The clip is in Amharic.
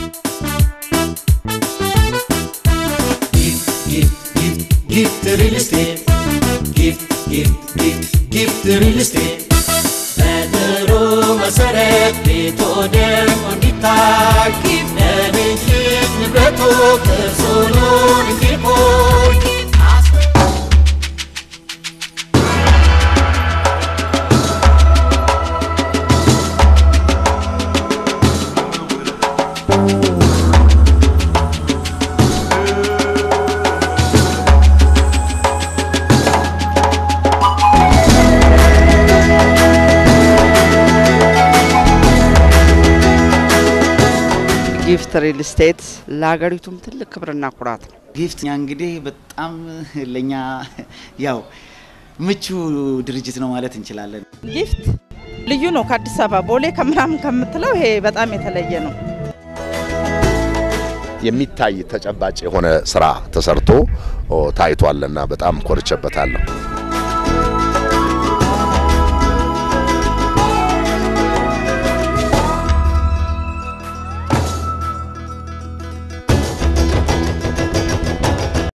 ጊፍት ሪል ስቴት ጊፍት ጊፍት ጊፍት ጊፍት ሪል ስቴት በጥሩ መሰረት ቤቶ ደምቆ እንዲታይ ለልጅ ልጅ ንብረቶ ቅርስ ሆኖ እንዲቆይ ጊፍት ሪል ስቴት ለሀገሪቱም ትልቅ ክብርና ኩራት ነው። ጊፍት እኛ እንግዲህ በጣም ለኛ ያው ምቹ ድርጅት ነው ማለት እንችላለን። ጊፍት ልዩ ነው። ከአዲስ አበባ ቦሌ ከምናምን ከምትለው ይሄ በጣም የተለየ ነው። የሚታይ ተጨባጭ የሆነ ስራ ተሰርቶ ታይቷልና በጣም ኮርቼበታለሁ።